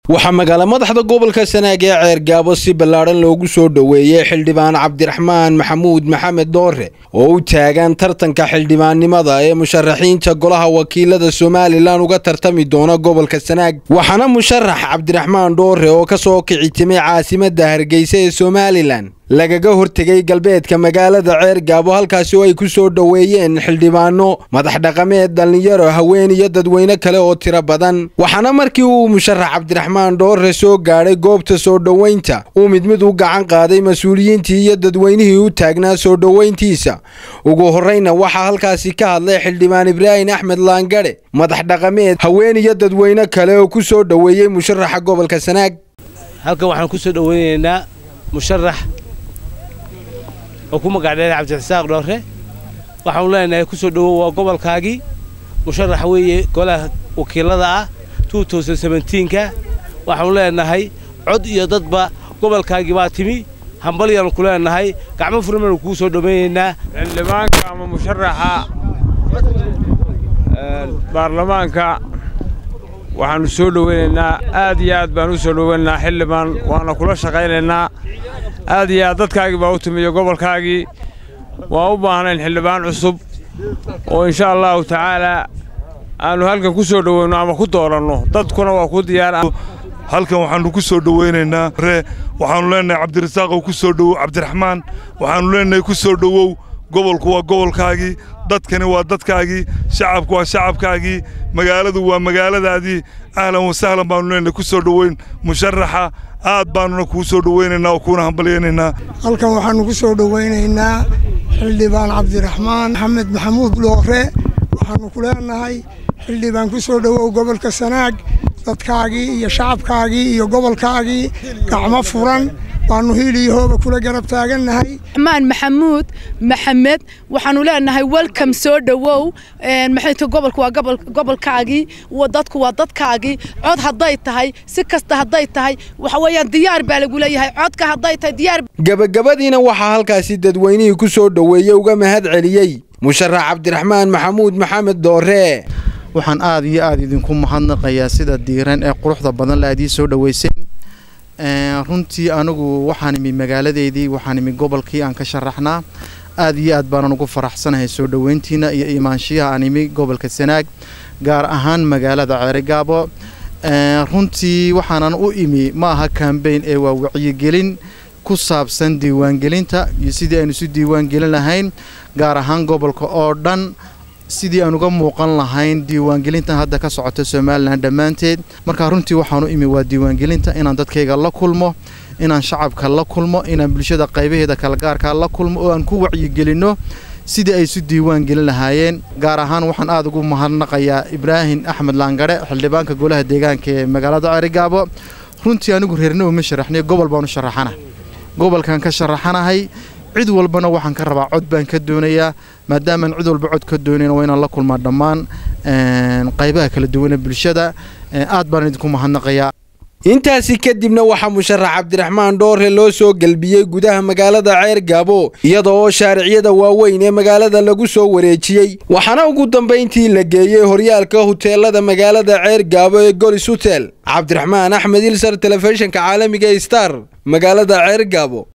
waxaa magaala madaxda gobolka sanaag ee ceergaabo si ballaadhan loogu soo dhoweeyey xildhibaan cabdiraxmaan maxamuud maxamed doore oo u taagan tartanka xildhibaannimada ee musharaxiinta golaha wakiilada somalilan uga tartami doona gobolka sanaag waxaana musharax cabdiraxmaan dhoore oo ka soo kici timay caasimadda hargeysa ee somalilan lagaga hortegay galbeedka magaalada ceergaabo halkaasi oo ay ku soo dhoweeyeen xildhibaano madax dhaqameed dhallinyaro haween iyo dadweyne kale oo tiro badan waxaana markii uu musharax cabdiraxmaan dhoore soo gaadhay goobta soo dhoweynta uu mid mid u gacan qaaday mas-uuliyiintii iyo dadweynihii u taagnaa soo dhoweyntiisa ugu horreyna waxaa halkaasi ka hadlay xildhibaan ibraahim axmed laangadhe madax dhaqameed haween iyo dadweyne kale oo ku soo dhoweeyey musharaxa gobolka sanaag halkan waxaan ku soo dhoweynaynaa musharax oo ku magacdheer cabdirasaaq dhoore waxaanu leenahay ku soo dhowow waa gobolkaagii musharax weeye golaha wakiilada ah ka waxaanu leenahay cod iyo dadba gobolkaagii baa timi hambalyaanu ku leenahay gacmo furmanu kuu soo dhowaynaynaa xildhibaanka ama musharaxa baarlamaanka waxaannu soo dhowaynaynaa aad iyo aad baan u soo dhowaynaynaa xildhibaan waana kula shaqaynaynaa aad iyo aad dadkaagii baa u timiyo gobolkaagii waan u baahnayn xildhibaan cusub oo insha allahu tacaalaa aannu halkan ku soo dhowayno ama ku dooranno dadkuna waa ku diyaar halkan waxaannu ku soo dhowaynaynaa ree waxaannu leenahay cabdirasaaqow ku soo dhowow cabdiraxmaan waxaannu leenahay ku soo dhowow gobolku waa gobolkaagii dadkani waa dadkaagii shacabku waa shacabkaagii magaaladu waa magaaladaadii ahlan wasahlan baannu leenahay ku soo dhoweyn musharaxa aad baannuna kuu soo dhowaynaynaa oo kuuna hambalyaynaynaa halkan waxaannu ku soo dhowaynaynaa xildhibaan cabdiraxmaan maxamed maxamuud dhoore waxaannu ku leenahay xildhibaan ku soo dhowow gobolka sanaag dadkaagii iyo shacabkaagii iyo gobolkaagii gacmo furan waannu hiil iyo hooba kula garab taagannahay maan maxamuud maxamed waxaanu leenahay welcome soo dhowow maxayta gobolku waa gobolkaagii dadku waa dadkaagii cod hadday tahay si kasta hadday tahay waxa weeyaan diyaar baa lagu leeyahay codka hadday tahay diyaar gabagabadiina waxaa halkaasi dadweynihii ku soo dhoweeyey uga mahad celiyey musharax cabdiraxmaan maxamuud maxamed doore waxaan aad iyo aad idinku mahadnaqayaa sida diiran ee quruxda badan la aad ii soo dhoweyseen runtii anigu waxaan imi magaaladeydii waxaan imi gobolkii aan ka sharaxnaa aad iyo aad baanan ugu faraxsanahay soo dhoweyntiina iyo imaanshiyaha aan imi gobolka sanaag gaar ahaan magaalada ceerigaabo runtii waxaanan u imi ma aha kambeyn ee waa wacyigelin ku saabsan diiwaangelinta iyo sidii aynu isu diiwaangelin lahayn gaar ahaan gobolka oo dhan sidii aan uga muuqan lahayn diiwaangelintan hadda ka socota somalilan dhammaanteed markaa runtii waxaan u imi waa diiwaangelinta inaan dadkayga la kulmo inaan shacabka la kulmo inaan bulshada qaybaheeda kalagaarkaa la kulmo oo aan ku wacyigelinno sidii ay isu diiwaan gelin lahaayeen gaar ahaan waxaan aad ugu mahadnaqayaa ibraahim axmed laangadhe xildhibaanka golaha deegaanka ee magaalada ceerigaabo runtii anigu reerna uma sharaxnay gobol baanu sharaxana gobolkan ka sharaxanahay cid walbana waxaan ka rabaa cod baan ka doonayaa maadaamaan cid walba cod ka doonayna waa inaan la kulmaa dhammaan qaybaha kala duwane bulshada aad baan idinku mahadnaqayaa intaasi kadibna waxaa musharax cabdiraxmaan dhoore loo soo gelbiyey gudaha magaalada ceergaabo iyada oo shaariciyada waaweyn ee magaalada lagu soo wareejiyey waxaana ugu dambayntii la geeyey horyaalka huteelada magaalada ceergaabo ee golis hutel cabdiraxmaan axmed ilsar telefishinka caalamiga star magaalada ceergaabo